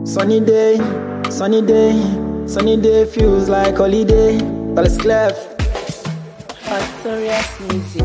Sunny day, sunny day, sunny day feels like holiday. Dallas Clef, Factorious Music.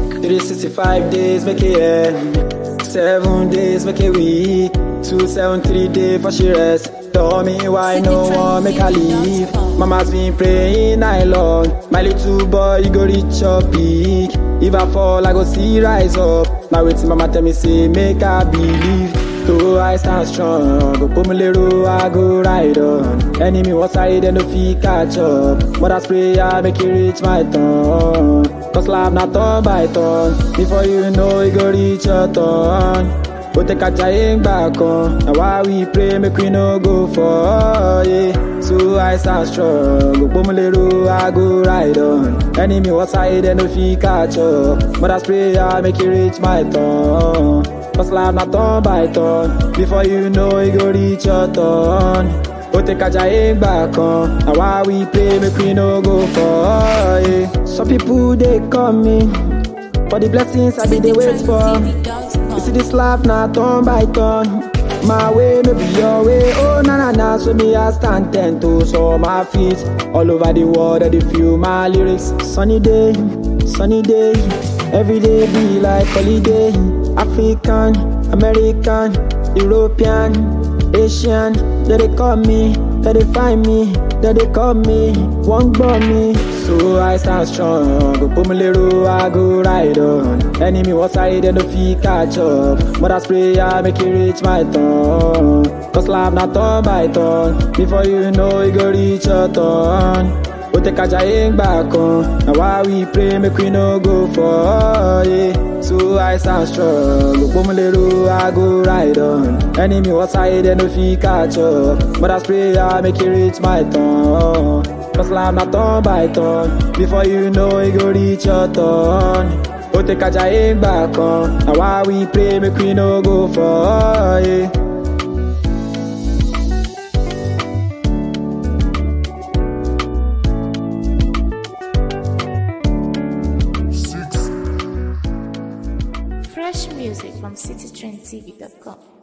365 days make it end. Seven days make it week. Two seven three day for she rest. Tell me why no one make her leave. Mama's been praying night long. My little boy, you go reach your peak. If I fall, I go see rise up. Now waiting, mama tell me say make I believe. So I stand strong. Go put me little, I go ride on. Enemy was side and no fit catch up. Mother's prayer make it reach my tongue. Cause life not turn by turn. Before you know, it go reach your turn. Ó tẹ kájà yé ń gbà kan, na why we pray make we no go fall. Yeah. So I stand strong, gbogbo mo lérò I go ride on. Enemy was side and no fit catch up. Mother's prayer make it reach my turn. Cause life na turn by turn, before you know it go reach your turn. Ó tẹ kájà yé ń gbà kan, na why we pray make we no go fall. Yeah. Some people dey call me for the blessings I be dey wait for. You see this life now turn by turn. My way, maybe your way. Oh, na na na. So me, I stand ten toes on my feet. All over the world, I dey feel my lyrics. Sunny day, sunny day. Every day be like holiday. African, American, European, Asian. They they call me, they they find me, they they call me, won't bomb me. So I stand strong, go put me little, I go ride on. Enemy was side and no fit catch up. Mother's prayer make it reach my tongue. Cause life not turn by turn. Before you know it go reach your turn. Ó tẹ kájà yé ń gbà kan, na why we pray make we no go fall. Yeah. So I stand strong, gbogbo mo lérò I go ride on. Enemy was side and no fit catch up. Mother's prayer make it reach my turn. Cause life not turn by turn. Before you know it go reach your turn. Ó tẹ kájà yé ń gbà kan, na why we pray make we no go fall. Yeah. Fresh music from citytrendtv.com.